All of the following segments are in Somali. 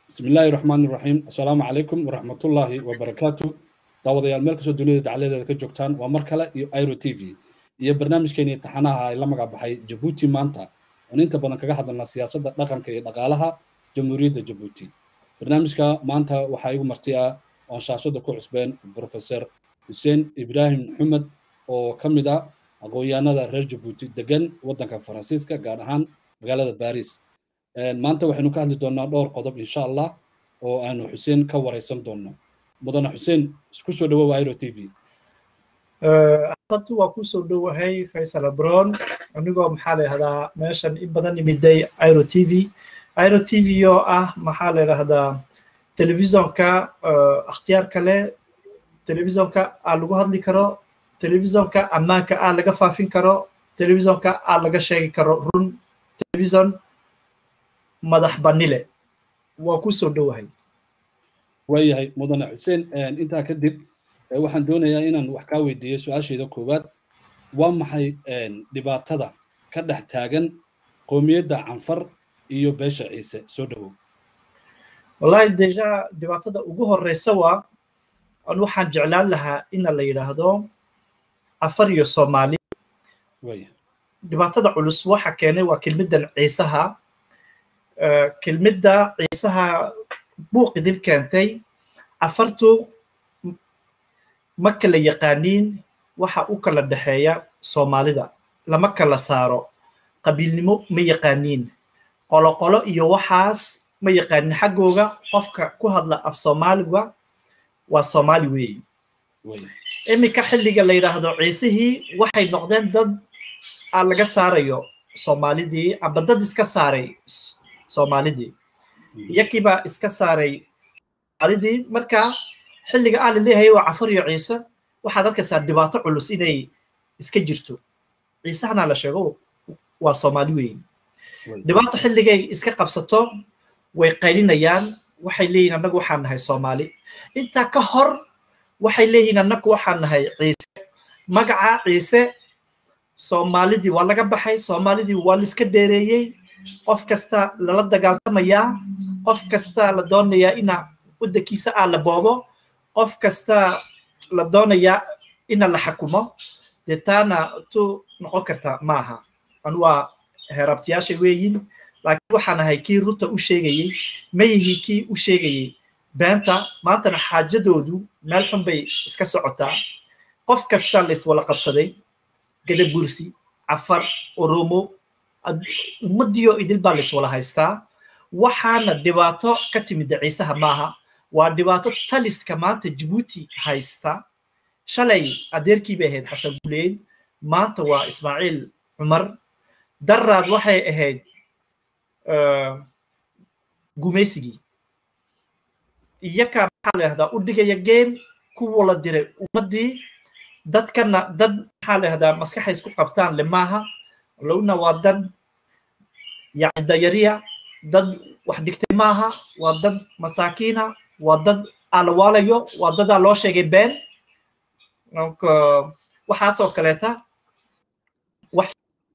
بسم الله الرحمن الرحيم السلام عليكم ورحمة الله وبركاته daawadayaal meel kastoo dunida dacaladeeda ka joogtaan waa mar kale iyo iro t v iyo barnaamijkeeni taxanaha ay la magac baxay jabuuti maanta oon inta badan kaga hadalna siyaasadda dhaqanka iyo dhaqaalaha jamhuuriyadda jabuuti barnaamijka maanta waxaa igu marti ah oon shaashada ku cusbeen professor xuseen ibraahim xumed oo ka mid ah aqoon-yahanada reer jabuuti degan waddanka faransiiska gaar ahaan magaalada baris maanta waxaynu ka hadli doonaa dhowr qodob insha allah oo aanu xuseen ka wareysan doono mudane xuseen isku soo dhawow iro t v hadda waa ku soo dhowahay faysal abron anigoo maxaa la yidhahdaa meeshan in badan imiday iro t v iro t v oo ah maxaa la yidhahdaa telefisonka akhtiyaarka leh telefisonka aa lagu hadli karo telefisonka ammaanka aa laga faafin karo telefisonka aa laga sheegi karo run telefison madax banile waa ku soo dhowahay waayahay mudane xuseen intaa kadib waxaan doonayaa inaan wax kaa weydiiyo su-aashayda koowaad waa maxay dhibaatada ka dhex taagan qoomiyadda canfar iyo beesha ciise soo dhowow wallahi deja dhibaatada ugu horeysa waa an waxaan jeclaan lahaa ina la yidhaahdo afar iyo soomaali dhibaatada culus waxa keenay waa kelmiddan ciisaha kelmidda ciisaha buuqidin keentay afartu ma kala yaqaaniin waxa u kala dhexeeya soomaalida lama kala saaro qabiilnimo ma yaqaaniin qoloqolo iyo waxaas ma yaqaanin xaggooga qofka ku hadla af soomaaliga waa soomaali weeye iminka xilliga la yidhaahdo ciisihii waxay noqdeen dad aa laga saarayo soomaalidii amba dad iska saaray soomaalidii iyakiibaa iska saaray soomaalidii marka xilliga aa laleeyahay waa cafar iyo ciise waxaad arkaysaa dhibaato culus inay iska jirto ciisahana la sheego waa soomaali weeye dhibaato xilligay iska qabsato way qaylinayaan waxay leeyihin annagu waxaan nahay soomaali intaa ka hor waxay leeyihiin annagu waxaan nahay ciise magaca ciise soomaalidii waa laga baxay soomaalidii waa laiska dheereeyey qof kasta lala dagaaltamayaa qof kasta la doonayaa ina waddankiisa aa la boobo qof kasta la doonayaa ina la xakumo dee taana tu noqon karta maaha anu waa heerabtiyaasha weeyin laakiin waxaan ahay kii runta u sheegayey mayihii kii u sheegayey beenta maantana xaajadoodu meel xun bay iska socotaa qof kasta layswala qabsaday gadabursi cafar oromo ummadiyo idil baa layswala haystaa waxaana dhibaato ka timida ciisaha maaha waa dhibaato taliska maanta jabuuti haysta shalay adeerkii bay ahayd xasan guleyd maanta waa ismaaciil cumar daraad waxay ahayd gumaysigii iyakaa maxaa la yahdaa u dhigaya geen kuwa la diray ummaddii dadkana dad maxaa la yahdaa maskaxay isku qabtaan le maaha lowna waa dad yani dayariya dad wax dhigtay maaha waa dad masaakiina waa dad aalawaalayo waa dadaa loo sheegay been donc waxaasoo kaleeta wax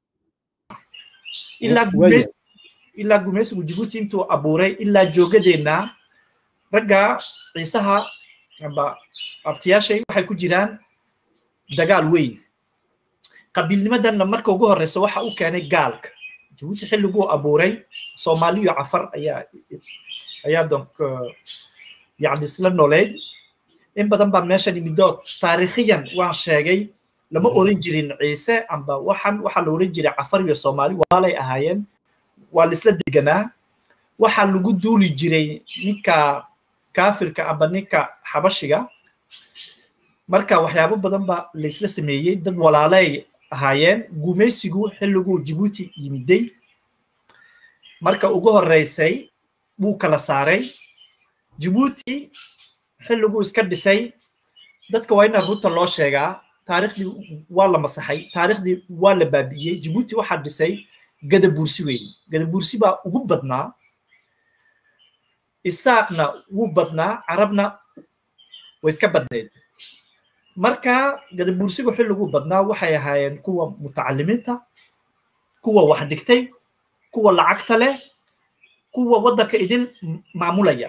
ilaa gumeys ilaa gumaysigu jibuuti intuu abuuray ilaa joogadeenna ragga ciisaha amba abtiyaashay waxay ku jiraan dagaal weyn qabiilnimadanna marka ugu horeysa waxa u keenay gaalka jabuuti xilliguu abuuray soomaaliyo cafar ayaa ayaa donc yani isla nooleyd in badan baan meeshan imido taariikhiyan waan sheegay lama oran jirin ciise amba waxan waxaa la oran jiray cafar iyo soomaali waalay ahaayeen waa laisla deganaa waxaa lagu duuli jiray ninka kaafirka amba ninka xabashiga marka waxyaabo badan ba laisla sameeyey dad walaalay ahaayeen gumaysigu xilliguu jibuuti yimiday marka ugu horeysay wuu kala saaray jibuuti xilliguu iska dhisay dadka waa ina runta loo sheegaa taariikhdii waa la masaxay taariikhdii waa la baabi'iyey jibuuti waxaa dhisay gadabuursi weeye gadabuursi baa ugu badnaa isaaqna wuu badnaa carabna way iska badneed marka gadabuursigu xilliguu badnaa waxay ahaayeen kuwa mutacalimiinta kuwa wax dhigtay kuwa lacagta leh kuwa waddanka idin maamulaya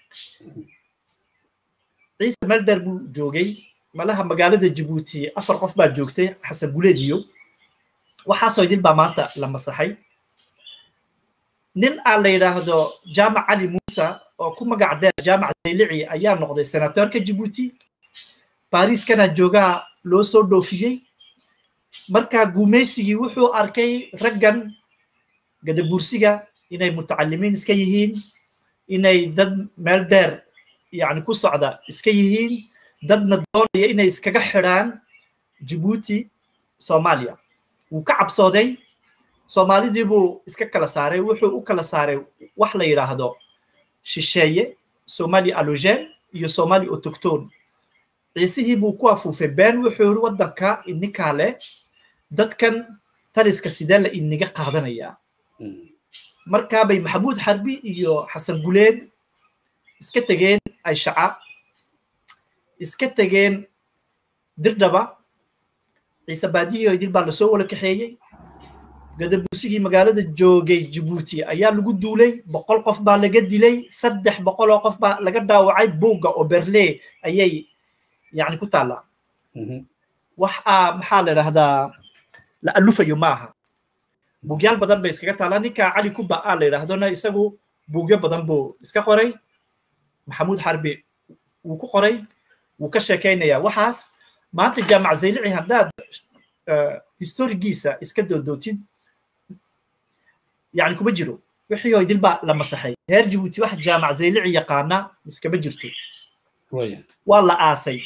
ciise melder buu joogay malaha magaalada jabuuti afar qof baa joogtay xasan guleed iyo waxaasoo idin baa maanta la masaxay nin aan la yidhaahdo jaamac cali muuse oo ku magac dheer jaamac zaylici ayaa noqday senatorka jabuuti bariiskana joogaa loo soo dhoofiyey marka gumaysigii wuxuu arkay raggan gadabuursiga inay mutacalimiin iska yihiin inay dad meel dheer yani ku socda iska yihiin dadna doonaya inay iskaga xidhaan jabuuti soomaaliya wuu ka cabsooday soomaalidii buu iska kala saaray wuxuu u kala saaray wax la yidhaahdo shisheeye somali alogen iyo somali autoctone ciisihii buu ku afuufay been wuxuu yiri waddanka ininkaa leh dadkan taliska sidee la iniga qaadanayaa markaa bay maxamuud xarbi iyo xasan guleed iska tegeen ayshaca iska tegeen dirdhaba ciise baadiyo idil baa lasoo wala kaxeeyey gadabuusigii magaalada joogay jabuuti ayaa lagu duulay boqol qof baa laga dilay saddex boqol oo qof baa laga dhaawacay buugga oo berle ayay yani ku taallaa wax aa maxaa la idhahdaa la alufayo maaha buugyaal badan bay iskaga taallaa ninka cali kuba aa la yidhaahdona isagu buugyo badan buu iska qoray maxamuud xarbi wuu ku qoray wuu ka sheekaynayaa waxaas maanta jaamac zaylici haddaad historigiisa iska doodootid yani kuma jiro wixii oo idil baa la masaxay reer jabuuti wax jaamac zaylici yaqaana iskama jirto waa la aasay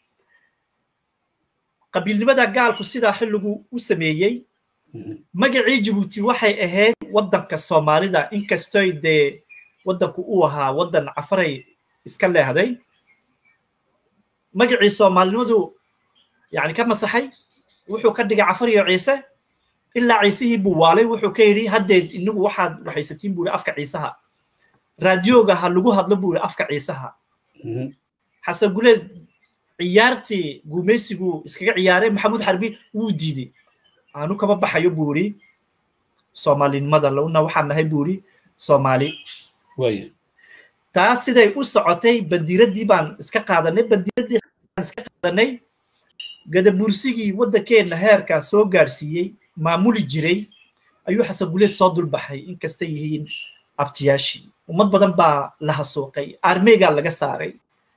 qabiilnimada gaalku sidaa xilligu u sameeyey magacii jabuuti waxay ahayd waddanka soomaalida inkastoy dee waddanku uu ahaa waddan cafaray iska leehday magacii soomaalinimadu yani ka masaxay wuxuu ka dhigay cafar iyo ciise ilaa ciisihii buu waalay wuxuu ka yidhi haddeed inagu waxaad waxaysatiin buu afka ciisaha raadiyooga ha lagu hadlo buu afka ciisaha xasan guleed ciyaartii gumaysigu iskaga ciyaaray maxamuud xarbi wuu diiday aanu kama baxayo buu yidhi soomaalinimada lawna waxaan nahay buu yidhi soomaali taas siday u socotay bandiiraddii baan iska qaadanay bandiiraddii iska qaadanay gadabuursigii waddankeenna heerkaa soo gaadhsiiyey maamuli jiray ayuu xasan guleed soo dulbaxay inkastay yihiin abtiyaashii ummad badan baa la hasuuqay armeygaa laga saaray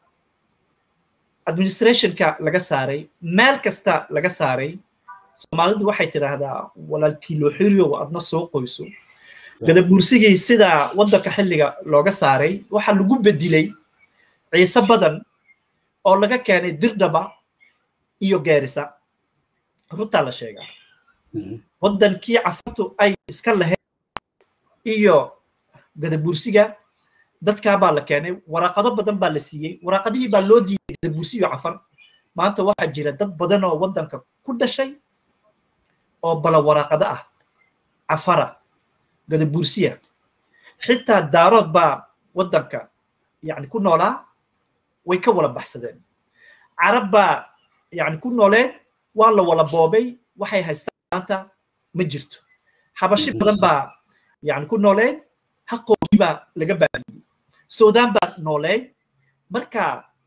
administrationka laga saaray meel kasta laga saaray soomaalidu waxay tidhaahdaa walaalkii loo xiriyow adna soo qoyso gadabuursigii sidaa waddanka xilliga looga saaray waxaa lagu bedilay ciise badan oo laga keenay dirdhaba iyo geerisa runtaa la sheegaa waddankii cafartu ay iska lahayd iyo gadabuursiga dadkaa baa la keenay waraaqado badan baa la siiyey waraaqadihii baa loo diiday gadabuursi iyo cafar maanta waxaa jira dad badan oo waddanka ku dhashay oo bala waraaqado ah cafara gadabuursiya xitaa daarood baa waddanka yani ku noolaa way ka wala baxsadeen carab baa yani ku nooleed waa la wala boobay waxay haystaan maanta ma jirto xabashi badan baa yani ku nooleed haqoogii baa laga baabiyey suudaan baa nooleed marka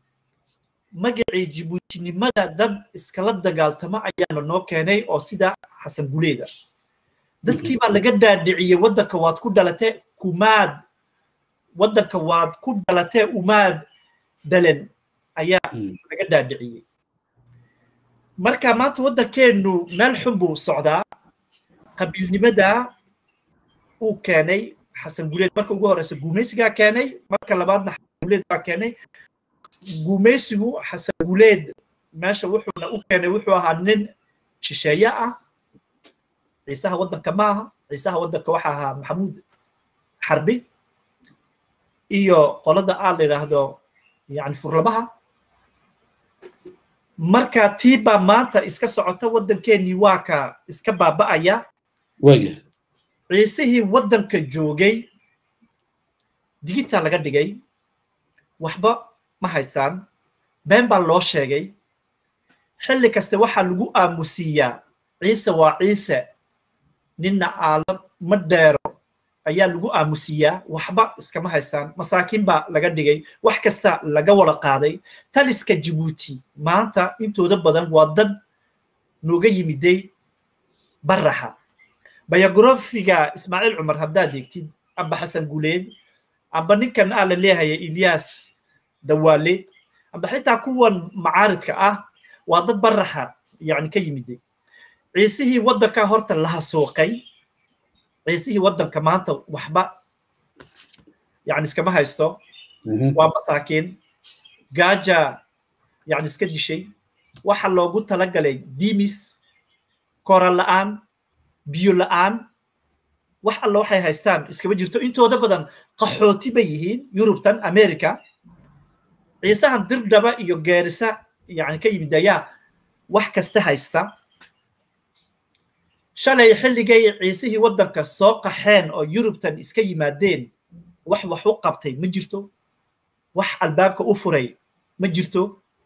magacii jibuutinimada dad iskala dagaaltamo ayaa lanoo keenay oo sida xasan guleeda dadkii baa laga dhaadhiciyey waddanka waad ku dhalatee kumaad waddanka waad ku dhalatee umaad dhalen ayaa laga dhaadhiciyey marka maanta waddankeennu meel xun buu socdaa qabiilnimada uu keenay xasan guleed marka ugu horeysa gumaysigaa keenay marka labaadna xasan guleed baa keenay gumaysigu xasan guleed meesha wuxuuna u keenay wuxuu ahaa nin shisheeye ah ciisaha waddanka ma aha ciisaha waddanka waxa ahaa maxamuud xarbi iyo qolada aa la yidhaahdo yani furlabaha marka tii baa maanta iska socota waddankeenii waa ka iska baaba'aya ciisihii waddanka joogay digitaa laga dhigay waxba ma haystaan been baa loo sheegay xilli kaste waxaa lagu aamusiiyaa ciise waa ciise ninna aala ma dheero ayaa lagu aamusiyaa waxba iskama haystaan masaakiin baa laga dhigay wax kasta laga wada qaaday taliska jabuuti maanta intooda badan waa dad nooga yimiday baraxa biografiga ismaaciil cumar haddaad eegtid amba xasan guleed amba ninkan aa la leehaya ilyas dawaale amba xitaa kuwan macaaridka ah waa dad baraxa yani ka yimiday ciisihii waddanka horta laha sooqay ciisihii waddanka maanta waxba yani iskama haysto waa masaakiin gaaja yani iska dishay waxa loogu talagalay dimis koran la'aan biyo la'aan wax alla waxay haystaan iskama jirto intooda badan qaxooti bay yihiin yurubtan america ciisahan dirdhaba iyo geerisa yani ka yimid ayaa wax kasta haysta shalay xilligay ciisihii waddanka soo qaxeen oo yurubtan iska yimaadeen wax wax u qabtay ma jirto wax albaabka u furay ma jirto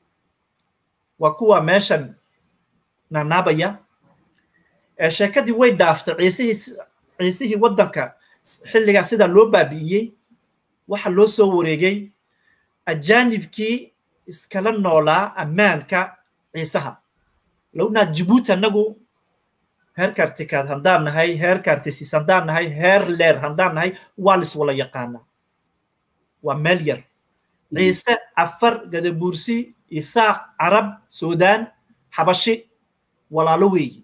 waa kuwa meeshan naanaabaya sheekadii way dhaaftay ciisihii ciisihii waddanka xilligaa sidaa loo baabi'iyey waxa loo soo wareegay ajaanibkii iskala noolaa ammaanka ciisaha lownaa jabuuti annagu heer kartikaad haddaan nahay heer kartisis haddaan nahay heer leer haddaan nahay waa lis wala yaqaanaa waa meel yar ciise cafar gadabuursi isaaq carab suudaan xabashi walaalo weeyi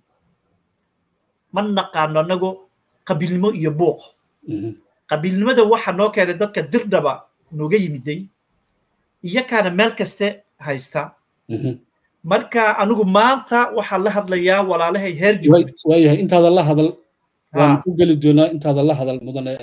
ma naqaano annagu qabiilnimo iyo buuq qabiilnimada waxa noo keenay dadka dirdhaba nooga yimiday iyakaana meel kaste haysta marka anigu maanta waxaan la hadlayaa walaalahay heer jabuuti waayahay intaada la hadal waan u geli doonaa intaada la hadal mudane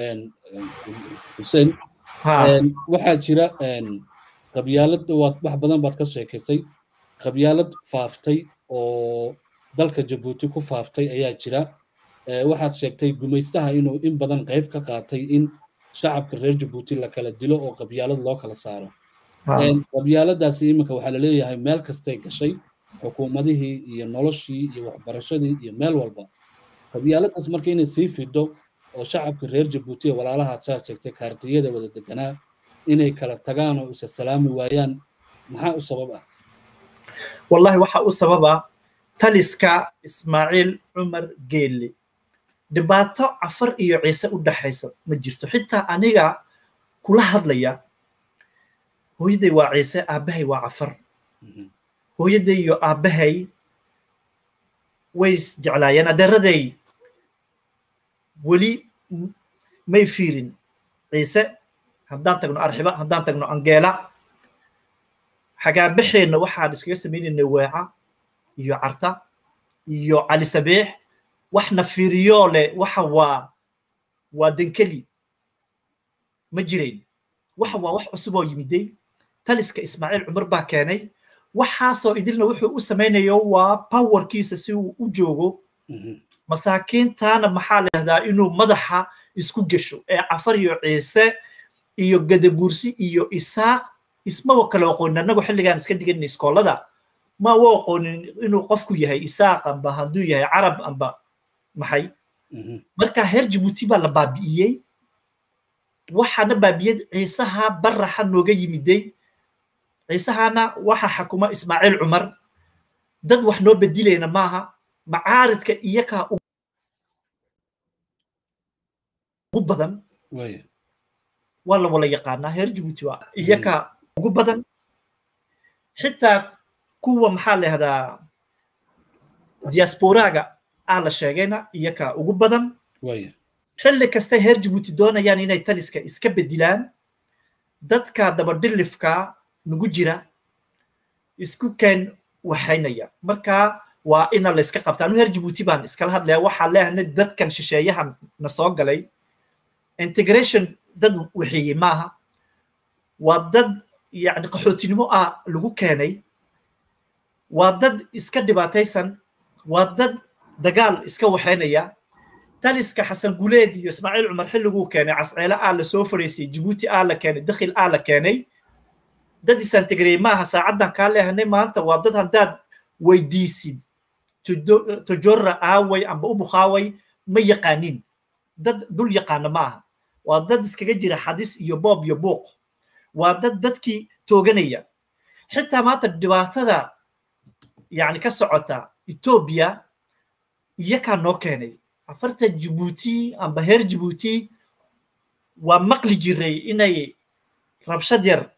xuseen waxaa jira qabyaalad wax badan baad ka sheekaysay qabyaalad faaftay oo dalka jabuuti ku faaftay ayaa jira waxaad sheegtay gumaystaha inuu in badan qayb ka qaatay in shacabka reer jabuuti la kala dilo oo qabyaalad loo kala saaro qabyaaladaasi iminka waxaa laleeyahay meel kastay gashay xukuumadihii iyo noloshii iyo waxbarashadii iyo meel walba qabyaaladaas marka inay sii fido oo shacabka reer jabuuti ee walaalahaad saa sheegtay kaartiyada wada deganaa inay kala tagaan oo isa salaami waayaan maxaa u sabab ah wallahi waxa u sababa taliska ismaaciil cumar geelle dhibaato cafar iyo ciise u dhaxaysa ma jirto xitaa aniga kula hadlaya hooyaday waa ciise aabbahay waa cafar hooyaday iyo aabbahay way isjeclaayeen adeeraday weli may fiirin ciise haddaan tagno arxiba haddaan tagno angeela xagaabaxeenna waxaan iskaga samaynaynay weeca iyo carta iyo cali sabeex waxna fiiriyoo leh waxa waa waa denkeli ma jirayn waxa waa wax cusub oo yimiday taliska ismaaciil cumar baa keenay waxaasoo idilna wuxuu u samaynayo waa powerkiisa si uu u joogo masaakiintaana maxaa lahdaa inuu madaxa isku gesho ee cafar iyo ciise iyo gadabuursi iyo isaaq ismaba kale aqoonin annagu xilligaan iska dhigan iskoolada ma wa aqoonin inuu qofku yahay isaaq amba hadduu yahay carab amba maxay marka heer jabuuti baa la baabi'iyey waxaana baabiyey ciisaha baraxa nooga yimiday ciisahana waxa xakuma ismaaciil cumar dad wax noo bedilayna maaha macaaridka iyakaa ugu badan waa la wala yaqaanaa heer jabuuti waa iyakaa ugu badan xitaa kuwa maxaa lahdaa diasporaga aa la sheegayna iyakaa ugu badan xilli kasta heer jabuuti doonayaan inay taliska iska bedilaan dadka dabadhilifka nagu jira isku keen waxaynaya marka waa ina la iska qabta anu heer jabuuti baan iskala hadlaya waxaa leehanay dadkan shisheeyahan na soo galay integration dad waxeeyey maaha waa dad yani qaxootinimo ah lagu keenay waa dad iska dhibaataysan waa dad dagaal iska waxaynaya taliska xasan guleed iyo ismaaciil cumar xilliguu keenay casceele aa la soo fadhiisay jabuuti aa la keenay dakhil aa la keenay dad isantegrey maaha saacaddan kaa leehanay maanta waa dad haddaad weydiisid tojora aaway amba u bukhaaway ma yaqaanin dad dul yaqaana ma aha waa dad iskaga jira xadis iyo boob iyo buuq waa dad dadkii tooganaya xitaa maanta dhibaatada yani ka socota etoobiya iyakaa noo keenay afarta jibuuti amba heer jibuuti waa maqli jiray inay rabshad yar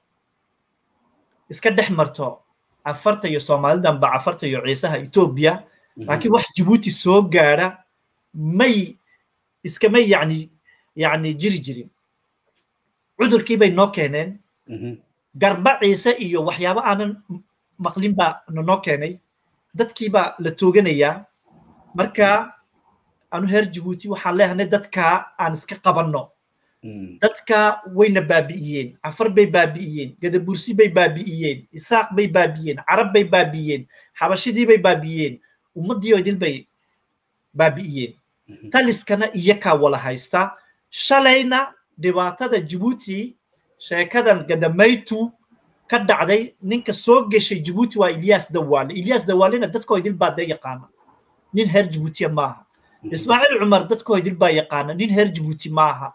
iska dhex marto afarta iyo soomaalida amba afarta iyo ciisaha etoobiya laakiin wax jibuuti soo gaadha may iskamay yani yani jiri jirin cudurkii bay noo keeneen garba ciise iyo waxyaabo aanan maqlin baa nanoo keenay dadkiibaa la tooganayaa marka anu heer jibuuti waxaan leehanay dadkaa aan iska qabanno dadka wayna baabi'iyeen cafar bay baabi'iyeen gadabursi bay baabi'iyeen isaaq bay baabi'iyeen carab bay baabi'iyeen xabashidii bay baabi'iyeen ummaddii oo idil bay baabi'iyeen taliskana iyakaa wala haysta shalayna dhibaatada jibuuti sheekadan gadamaytu ka dhacday ninka soo geshay jibuuti waa ilyas dawaale ilyas dawaalena dadkoo idil baa dee yaqaana nin heer jibuutiya maaha ismaaciil cumar dadkoo idil baa yaqaana nin heer jibuuti maaha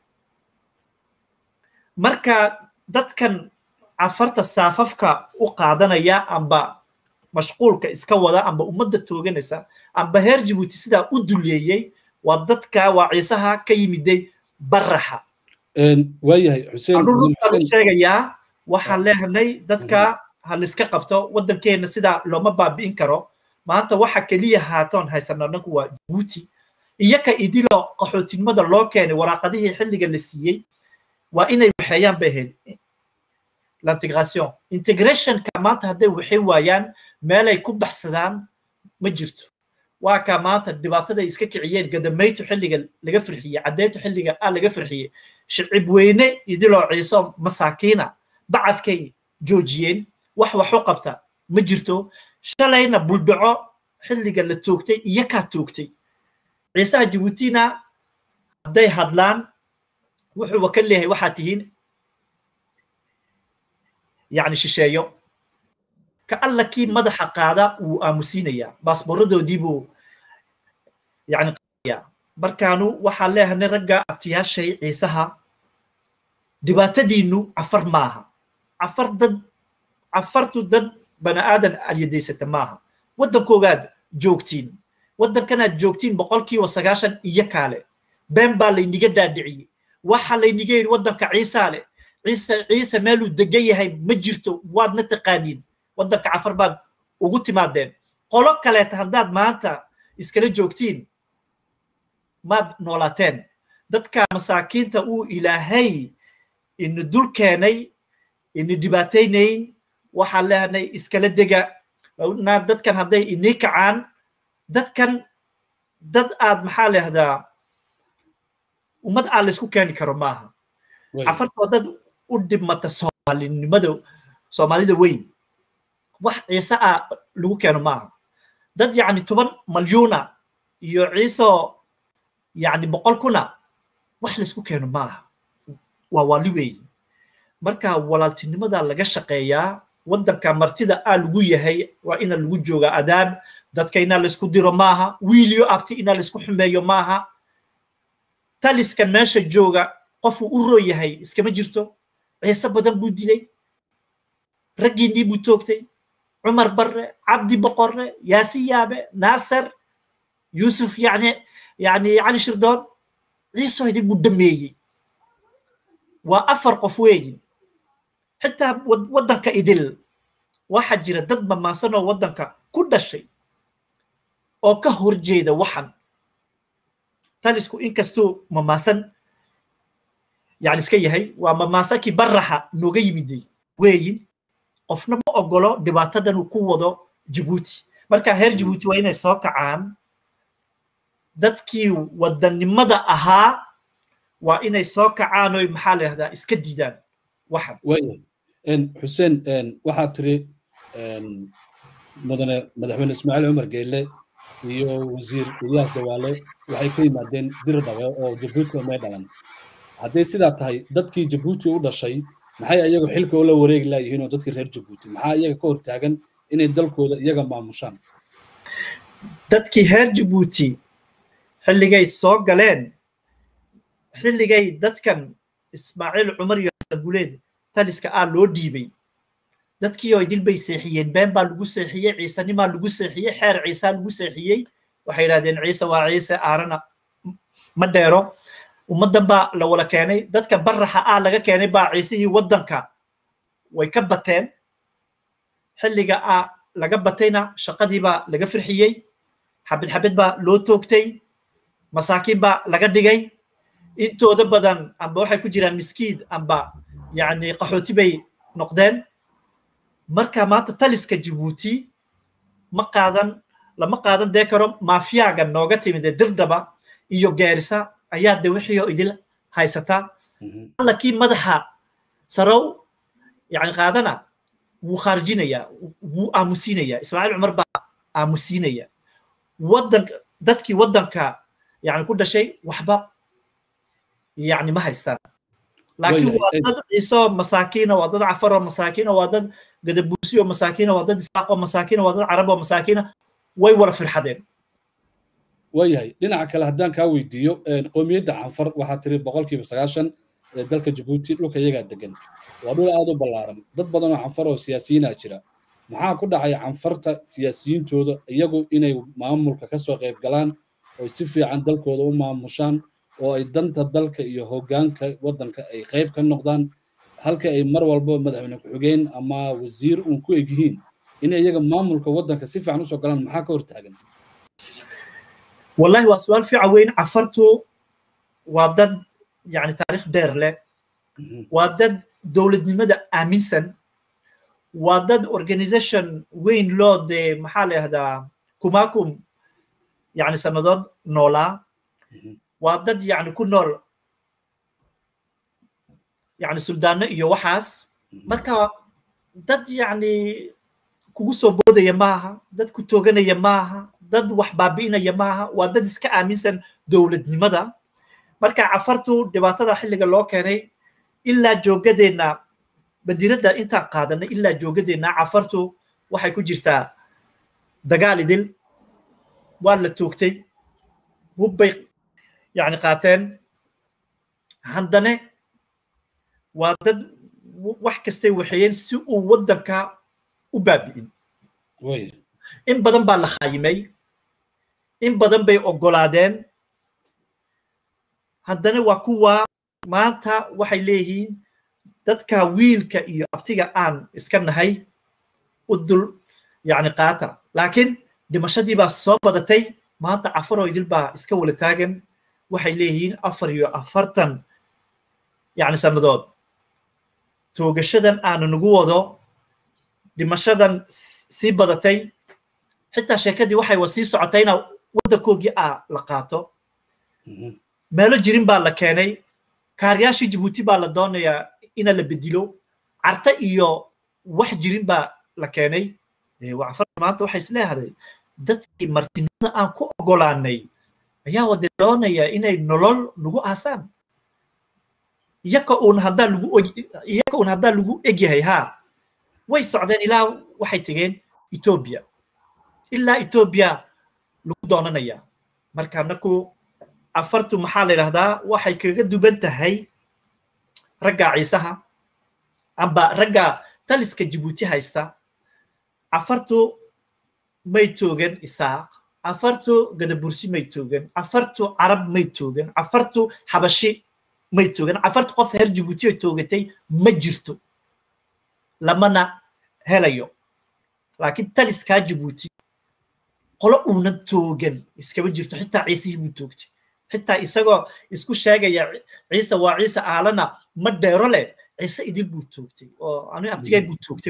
marka dadkan cafarta saafafka u qaadanaya amba mashquulka iska wada amba ummadda tooganaysa amba heer jibuuti sidaa u duleeyey waa dadka waa ciisaha ka yimiday baraxa waayahay xuseen sheegayaa waxaan leehanay dadka ha liska qabto waddankeena sidaa looma baabi'in karo maanta waxa keliya haatoon haysana dhanku waa jibuuti iyaka idiloo qaxootinimada loo keenay waraaqadihii xilliga la siiyey waa inay waxeeyaan bay ahayd l'integration integrationka maanta hadday waxay waayaan meelay ku baxsadaan ma jirto waa kaa maanta dhibaataday iska kiciyeen gadamaytu xilliga laga firxiyey caddeyntu xilliga a laga firxiyey shicib weyne idiloo ciiso masaakiina bacadkay joojiyeen wax waxu qabta ma jirto shalayna buldhaco xilliga la toogtay iyakaa toogtay ciisaha jibuutina hadday hadlaan wuxuuba ka leeyahay waxaad tihiin yani shisheeyo ka alla kii madaxa qaada wuu aamusiinayaa baasboorradoodii buu yani markaanu waxaan leeyahay ragga abtiyaashay ciisaha dhibaatadiinu cafar maaha cafar dad cafartu dad bani aadan alyadaysata maaha waddankoogaad joogtiin waddankanaad joogtiin boqolkiiba sagaashan iyo kaale been baa layniga dhaadhiciyey waxa layniga yidhi waddanka ciisaa leh ciise ciise meeluu degan yahay ma jirto waadna taqaaniin waddanka cafar baad ugu timaadeen qolo kaleeta haddaad maanta iskala joogtiin maad noolaateen dadka masaakiinta uu ilaahay ina dul keenay ina dhibaataynayn waxaan leehanay iskala dega dadkan hadday inii kacaan dadkan dad aad maxaa leehdaa ummad aan laysku keeni karo maaha cafartoo dad u dhibmata soomaalinimada soomaalida weyn wax ciise ah lagu keeno maaha dad yacni toban malyuuna iyo ciiso yacni boqol kuna wax laysku keeno maaha waa waali weyn marka walaaltinimada laga shaqeeyaa waddanka martida aa lagu yahay waa ina lagu jooga adaab dadka inaa laysku diro maaha wiiliyo abti inaa laysku xumeeyo maaha taliskan meesha jooga qofuu u roo yahay iskama jirto ciise badan buu dilay raggiinnii buu toogtay cumar barre cabdi boqorre yaasi yaabe naasar yuusuf yani yani cali shirdoon ciisoo idin buu dhameeyey waa afar qof weeyin xitaa waddanka idil waxaa jira dad mamaasanoo waddanka ku dhashay oo ka horjeeda waxan talisku inkastuu mamaasan yani iska yahay waa mamaasankii baraxa nooga yimiday weeyin qofna ma ogolo dhibaatadan uu ku wado jibuuti marka heer jibuuti waa inay soo kacaan dadkii wadannimada ahaa waa inay soo kacaan oy maxaa la yahdaa iska diidaan waxan xuseen waxaad tiri mudane madaxweyne ismaaciil cumar geelle iyo wasiir ilyaas dawaale waxay ka yimaadeen dir dhabe oo jabuuti may dhalan hadday sidaa tahay dadkii jabuuti u dhashay maxay iyagu xilka ula wareegi laayihiin oo dadkii reer jabuuti maxaa iyaga ka hortaagan inay dalkooda iyaga maamushaan dadkii reer jabuuti xilligay soo galeen xilligay dadkan ismaaciil cumar iyo guleed taliska ah loo dhiibay dadkii oo idil bay seexiyeen been baa lagu seexiyey ciisenimaa lagu seexiyey xeer ciisaa lagu seexiyey waxay yidhahdeen ciise waa ciise aarana ma dheero ummaddan baa la wala keenay dadka baraxa ah laga keenay baa ciisihii waddanka way ka bateen xilliga ah laga batayna shaqadii baa laga firxiyey xabid xabid baa loo toogtay masaakiin baa laga dhigay intooda badan amba waxay ku jiraan miskiid amba yacni qaxooti bay noqdeen marka maanta taliska jibuuti ma qaadan lama qaadan dee karo maafiyaga nooga timid ee dirdhaba iyo gaarisa ayaa de wixii oo idil haysataa allakii madaxa sarow yani qaadana wuu khaarijinaya wuu aamusiinaya ismaaciil cumar baa aamusiinaya waddanka dadkii waddanka yani ku dhashay waxba yani ma haystaan laakiin waa dad ciiso masaakiina waa dad cafaroo masaakiina waa dad gadabuusi oo masaakiina waa dad isaaq oo masaakiina waa dad carab oo masaakiina way wala firxadeen waayahay dhinaca kale haddaan kaa weydiiyo qoomiyadda canfar waxaa tiri boqolkiiba sagaashan ee dalka jabuuti dhulka iyagaa degan waa dhul aad u ballaaran dad badan oo canfar oo siyaasiyiinaa jira maxaa ku dhacay canfarta siyaasiyiintooda iyagu inay maamulka ka soo qayb galaan oo si fiican dalkooda u maamushaan oo ay danta dalka iyo hoggaanka waddanka ay qayb ka noqdaan halka ay mar walba madaxweyne ku-xigeen ama wasiir uun ku eg yihiin in iyaga maamulka waddanka si fiican usoo galaan maxaa ka hortaagan wallahi waa su-aal fiican weyn cafartu waa dad yani taariikh dheer leh waa dad dowladnimada aaminsan waa dad organization weyn loo dee maxaa la yahdaa kumakum yani sannadood noolaa waa dad yani ku nool yani suldaano iyo waxaas marka dad yani kugu soo boodaya maaha dad ku tooganaya maaha dad wax baabi'inaya maaha waa dad iska aaminsan dowladnimada marka cafartu dhibaatada xilliga loo keenay ilaa joogadeenna badiradda intaan qaadanay ilaa joogadeenna cafartu waxay ku jirtaa dagaal idil waa la toogtay hubbay yani qaateen haddane waa dad wax kastay waxeeyeen si uu waddanka u baabi'in in badan baa la khaayimay in badan bay oggolaadeen haddana waa kuwa maanta waxay leeyihiin dadka wiilka iyo abtiga aan iska nahay u dul yani qaata laakiin dhimashadii baa soo badatay maanta cafaroo idil baa iska wala taagan waxay leeyihiin afar iyo afartan yani sannadood toogashadan aanu nagu wado dhimashadan sii badatay xitaa sheekadii waxay wa sii socotayna waddankoogii a la qaato meelo jirin baa la keenay kaaryaashii jibuuti baa la doonayaa ina la bedilo carta iyo wax jirin baa la keenay wacfar maanta waxay isleehaday dadkii martinimada aan ku oggolaanay ayaa wade doonaya inay nolol nagu aasaan iyaka uun haddaa lagu iyaka uun haddaa lagu egyahay haa way socdeen ilaa waxay tegeen etoobiya ilaa etoobiya lagu doonanaya marka naku afartu maxaa la yidhahdaa waxay kaga duban tahay ragga ciisaha amba ragga taliska jibuuti haysta afartu may toogan isaaq afartu gadabursi may toogan afartu carab may toogan afartu xabashi may toogan afartu qof heer jibuuti oo toogatay ma jirto lamana helayo laakiin taliskaa jibuuti qolo uunan toogan iskama jirto xitaa ciisihii buu toogtay xitaa isagoo isku sheegaya ciise waa ciise aalana ma dheero leh ciise idil buu toogtay oo anu abtigay buu toogtay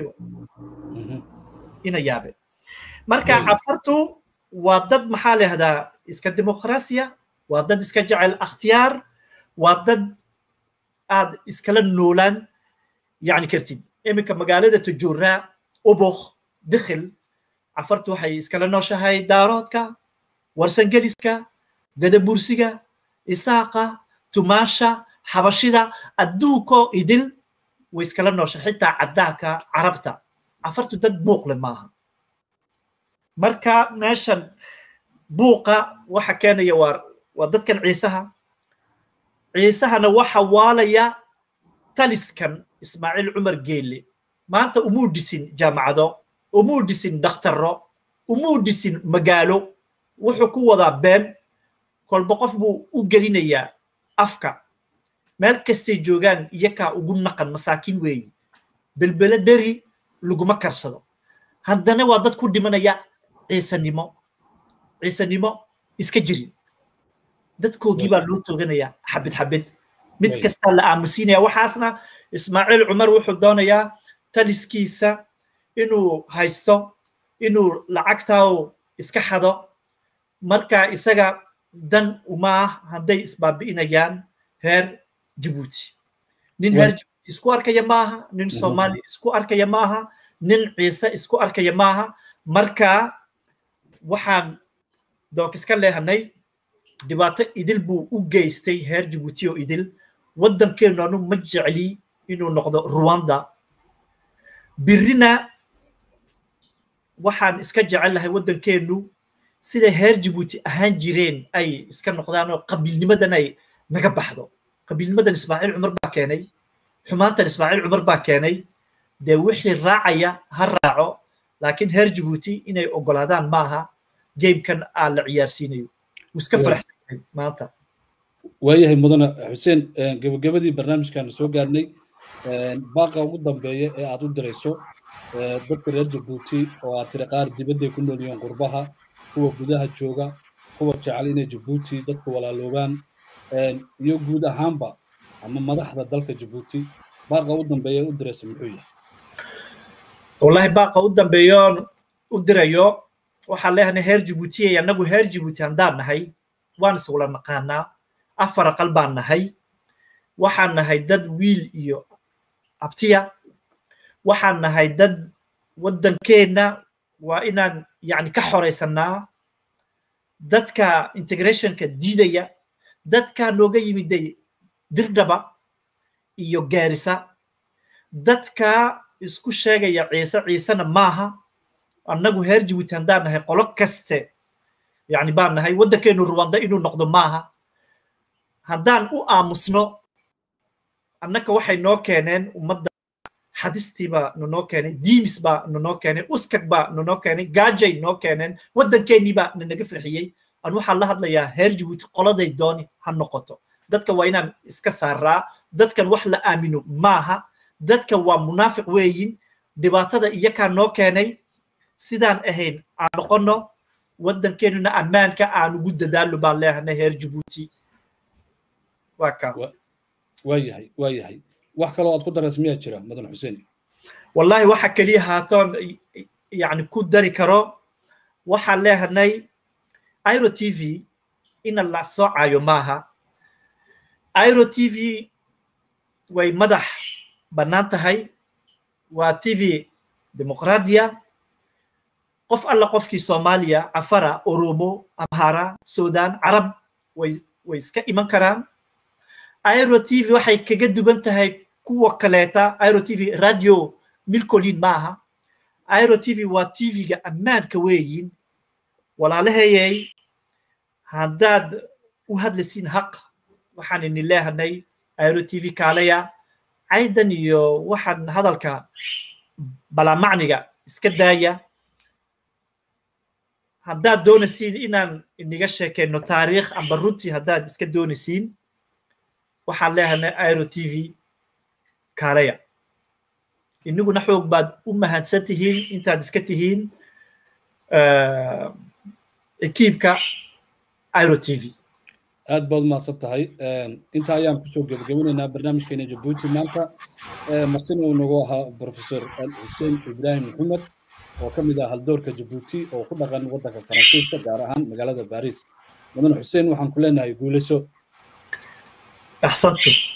ina yaabe marka cafartu waa dad maxaa lahdaa iska dimuqraasiya waa dad iska jecel akhtiyaar waa dad aad iskala noolaan yani kartid iminka magaalada tajuuraa ubuk dikhil cafartu waxay iskala nooshahay daaroodka warsangeliska gadabursiga isaaqa tumaasha xabashida adduunkoo idil way iskala noosha xitaa caddaanka carabta cafartu dad buuqle maaha marka meeshan buuqa waxa keenaya waa waa dadkan ciisaha ciisahana waxa waalaya taliskan ismaaciil cumar geelle maanta umuu dhisin jaamacado umuu dhisin dhakhtarro umuu dhisin magaalo wuxuu ku wadaa been kolba qof buu u gelinayaa afka meel kastay joogaan iyakaa ugu naqan masaakiin weeyi belbele dheri laguma karsado haddana waa dad ku dhimanaya ciisanimo ciisanimo iska jirin dadkoogii baa loo tooganaya xabid xabid mid kastaa la aamusiinaya waxaasna ismaaciil cumar wuxuu doonayaa taliskiisa inuu haysto inuu lacagtaa iska xado marka isaga dan umaa hadday isbaabi'inayaan heer jabuuti nin heer jabuuti isku arkaya maaha nin soomaali isku arkaya maaha nin ciise isku arkaya maaha marka waxaan doonkiska leehanay dhibaato idil buu u geystay heer jabuuti oo idil waddankeenu anu ma jecli inuu noqdo ruwanda birina waxaan iska jecel lahay waddankeenu siday heer jabuuti ahaan jireen ay iska noqdaan oo qabiilnimadan ay naga baxdo qabiilnimadan ismaaciil cumar baa keenay xumaantan ismaaciil cumar baa keenay dee wixii raacaya ha raaco laakiin heer jabuuti inay ogolaadaan maaha gamekan aa la ciyaarsiinayo wuu iska faraxsan yahay maanta waayahay mudane xuseen gebagabadii barnaamijkaanu soo gaarnay baaqa ugu dambeeya ee aad u dirayso dadka reer jabuuti oo aad tiri qaar dibadday ku nool yihiin qurbaha kuwa gudaha jooga kuwa jecel inay jabuuti dadku walaaloobaan iyo guud ahaanba ama madaxda dalka jabuuti baaqa u dambeeya u diraysa muxuu yahay wallahi baaqa u dambeeyoon u dirayo waxaan leeyahay heer jabuutiyay annagu heer jabuuti haddaan nahay waan is wala naqaanaa afar aqal baan nahay waxaan nahay dad wiil iyo abtiya waxaan nahay dad waddankeenna waa inaan yani ka xoraysanaa dadka integrationka diidaya dadka nooga yimiday dirdhaba iyo gaarisa dadka isku sheegaya ciise ciisena maaha annagu heer jabuuti haddaan nahay qolo kaste yani baan nahay waddankeenu ruwanda inuu noqdo maaha haddaan u aamusno annaka waxay noo keeneen ummadda xadistii baa nonoo keenay diimis baa nonoo keenay uskag baa nonoo keenay gaajay noo keeneen waddankeenii baa nanaga farxiyey an waxaan la hadlayaa heer jabuuti qoladay dooni ha noqoto dadka waa inaan iska saaraa dadkan wax la aamino maaha dadka waa munaafiq weeyin dhibaatada iyakaa noo keenay sidaan ahayn aan noqono waddankeenuna ammaanka aan ugu dadaalo baan leehanay heer jabuuti waa kaa waayahay waayahay wax kaloo aad ku daraysa miyaa jira mudan xuseen wallahi waxa keliya haatoon yani ku dari karo waxaan leehanay iro t v ina la soocayo maaha iro t v way madax bannaan tahay waa t v dimuqraadiya qof alla qofkii soomaaliya cafara oromo amhara sudan carab way way iska iman karaan iro t v waxay kaga duwan tahay kuwa kaleeta iro t v radio milcolin maaha iro t v waa t v-ga ammaanka weeyin walaalahayay haddaad u hadlaysiin haq waxaan ini leehanay iro t v kaalaya caydan iyo waxaan hadalka balamacniga iska daaya haddaad doonaysiin inaan iniga sheekeyno taariikh amba runtii haddaad iska doonaysiin waxaan leehanay iro t v kaalaya iniguna xoog baad u mahadsan tihiin intaad iska tihiin ekiibka iro t v aad baad umahadsan tahay intaa ayaan kusoo gebagabinaynaa barnaamijkeena jabuuti maanta martina uu nagu ahaa professor xuseen ibraahim maxamed oo ka mid ah haldoorka jabuuti oo ku dhaqan waddanka faransiiska gaar ahaan magaalada baris mudan xuseen waxaan ku leenahay guulayso axsantu